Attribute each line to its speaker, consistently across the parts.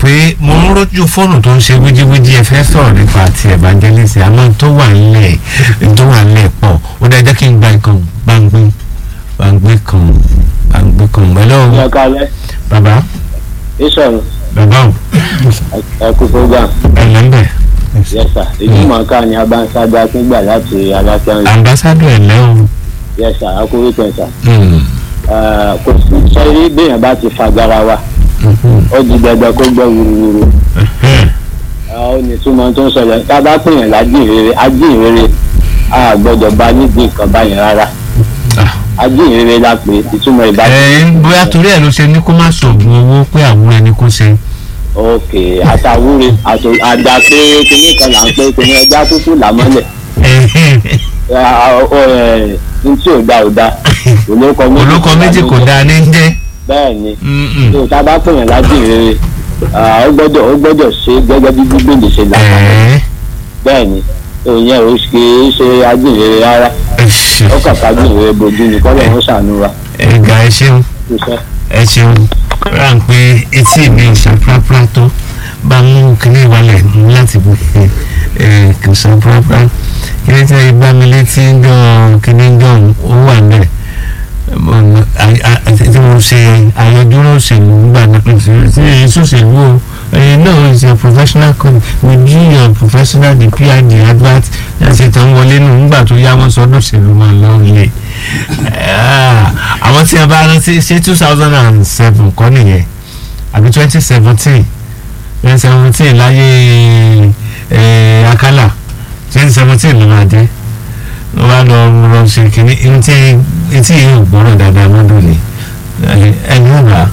Speaker 1: pé mo ń rójú fóònù tó ń ṣe wíjíwíjí ẹ fẹ́ sọ̀rọ̀ nípa ti evangelist àmọ́ tó wà nílẹ̀ tó wà nílẹ̀ pọ̀ ó dá jẹ́ kí n gba nǹkan gbàngbé gbàngbé kan gbàngbé kan pẹ̀lú
Speaker 2: ẹ kalẹ
Speaker 1: bàbá
Speaker 2: ìṣòro
Speaker 1: bàbá ò
Speaker 2: ẹkú program
Speaker 1: ẹlẹ́mbẹ̀
Speaker 2: yẹsà ìjùmọ̀ká ni abáńsáde akíngbà láti alákẹ́rin
Speaker 1: ambassador ẹ̀lẹ́ o.
Speaker 2: yẹsà akúrí pẹ̀sà
Speaker 1: Mm,
Speaker 2: kò sí sẹ́rí béèyàn bá ti fagbára wa
Speaker 1: mhm,
Speaker 2: ó di dandan kó gbọ́ wúruwúru
Speaker 1: ẹhẹ́n.
Speaker 2: ó ní túmọ̀ tó ń sọ̀rọ̀ tá a bá pèèyàn lájìnrere ajínrere a gbọ́dọ̀ bá nídìí nǹkan báyìí rárá
Speaker 1: Ah.
Speaker 2: ajínrere la pè ìtumọ̀ ìbá
Speaker 1: ẹ bóyá torí ẹ ló ṣe ní kó má sọ̀gùn owó pé àwọn ẹni kó ṣe.
Speaker 2: ok àtàwúre àtò- àdá pé kinní kan là ń pé kinní ẹja kúkú làmọ́lẹ̀ n tí ò da ò da olóko méjì
Speaker 1: olóko méjì kò dáa ní jẹ́.
Speaker 2: bẹ́ẹ̀ ni
Speaker 1: Mm-mm.
Speaker 2: tó tá a bá pèèyàn lájínrere ó gbọ́dọ̀ ó gbọ́dọ̀ ṣe gẹ́gẹ́ bí bíbélì ṣe là
Speaker 1: Ẹ̀ẹ́,
Speaker 2: bẹ́ẹ̀ ni ìyẹn ò kì í ṣe ajínrere rárá
Speaker 1: ẹ ṣe-
Speaker 2: ó kàn ká ajínrere bojú ni kọ́lọ̀ ń ṣàánú wa
Speaker 1: ẹ ga ẹ ṣeun
Speaker 2: ṣiṣẹ́.
Speaker 1: ẹ ṣeun rà ń pé etí mi ìṣàprápra tó bá mú kíní ìwálẹ̀ mú láti bù ẹ ẹ kì í ṣàprápra kíní tí ẹ bá mi létí jọ kíní jọ ó wà níbẹ̀ Mo- a- a- tí mo ṣe àyọdúró òṣèlú gbà náà tí èyí sòṣèlú o ẹyin náà is a professional company we do your professional the pr the advert ẹsẹ̀ tó ń wọlé nù nígbà tó yá wọn sọdún òṣèlú máa lọ lè àwọn tí a bá rántí ṣé two thousand and seven kọ́ nìyẹn àbí twenty seventeen twenty seventeen láyé eh, akálà twenty seventeen ló máa dé ló bá lọ lọ ṣe kínní etí etí yìí ò gbọ́rọ̀ dáadáa lọ́dún ni ẹni ò bá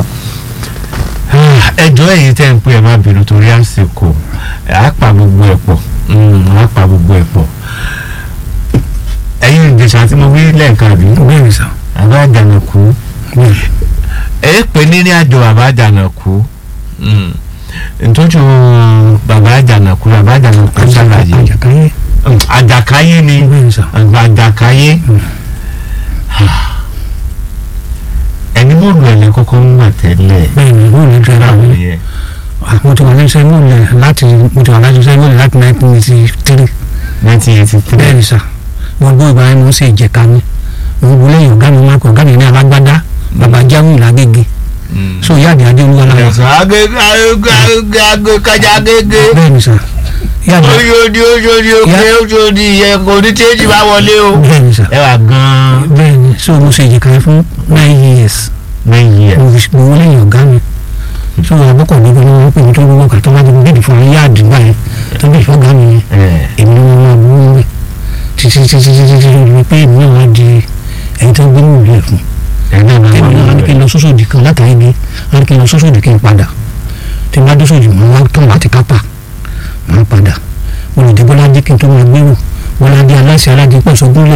Speaker 1: ẹjọ́ èyí tẹ́ ń pè ẹ má bínú torí àsìkò á pa gbogbo ẹ̀ pọ̀ Mm, á pa gbogbo ẹ̀ pọ̀ ẹ̀yin ìjẹsà tí mo wí lẹ́ẹ̀kan àbí
Speaker 3: bẹ́ẹ̀ ni sà
Speaker 1: àbá àjànàkú ẹ pè ní ní àjọ bàbá àjànàkú Mm. ntọ́jú bàbá àjànàkú bàbá àjànàkú ṣàlàyé
Speaker 3: àjàkáyé
Speaker 1: Mm, àjàkáyé ni
Speaker 3: bẹ́ẹ̀ ni sà
Speaker 1: àjàkáyé ẹni bó lu ẹ̀lẹ́ kọ́kọ́ ń wà tẹ́lẹ̀
Speaker 3: bẹ́ẹ̀ ni mo ní dẹ́rẹ́
Speaker 1: báwo
Speaker 3: àwọn
Speaker 1: yẹ
Speaker 3: mo ti wà ní iṣẹ́ mọ́lẹ̀ láti mo ti wà láti iṣẹ́ mọ́lẹ̀ láti nineteen eighty three
Speaker 1: nineteen eighty three
Speaker 3: bẹ́ẹ̀ ni sà gbogbo ìgbà yẹn mo ń ṣe ìjẹ̀ka mi mo ń wọlé ọ̀gá mi máa kọ ọ̀gá mi ní alágbádá bàbá jámù làgége so ìyá àdìyà dé olúwa lára
Speaker 1: ẹ̀sán agége agége agége kájà agége
Speaker 3: bẹ́ẹ̀ ni sà ìyá àdìyà
Speaker 1: oṣooṣi oṣooṣi òkè oṣooṣi ìyẹn kò ní téèjì bá wọlé o.
Speaker 3: bẹ́ẹ̀ ni sà
Speaker 1: ẹ wà gan-an
Speaker 3: bẹ́ẹ̀ ni so mo ṣe ìjẹ̀ka yẹn fún nine years
Speaker 1: nine years.
Speaker 3: mo fi- mo wọlé ọ̀gá mi so àbúkọ̀ níbi ni wọ́n pè mí tó gbogbo kà tó bá ti bíbí fún ayé àdìgbà yẹn tó bí ìfọ́gá mi yẹn
Speaker 1: ẹ
Speaker 3: èmi ni wọ́n máa bú wọ́n títí títí títí títí lórí pé èmi náà wá di ẹni tó gbé ní ìlú ẹ̀ fún
Speaker 1: ẹ náà máa
Speaker 3: èmi náà wá ní kí n lọ sósòdì kan látàrí ní wá ní kí n lọ sósòdì kí n padà tí n bá dé sósòdì mọ́ wá tán láti kápá mọ́ padà olùdíbọ́lá jẹ́ kí n tó máa gbérò wọ́n á di aláṣẹ aládìpọ̀ sọ́gbọ́n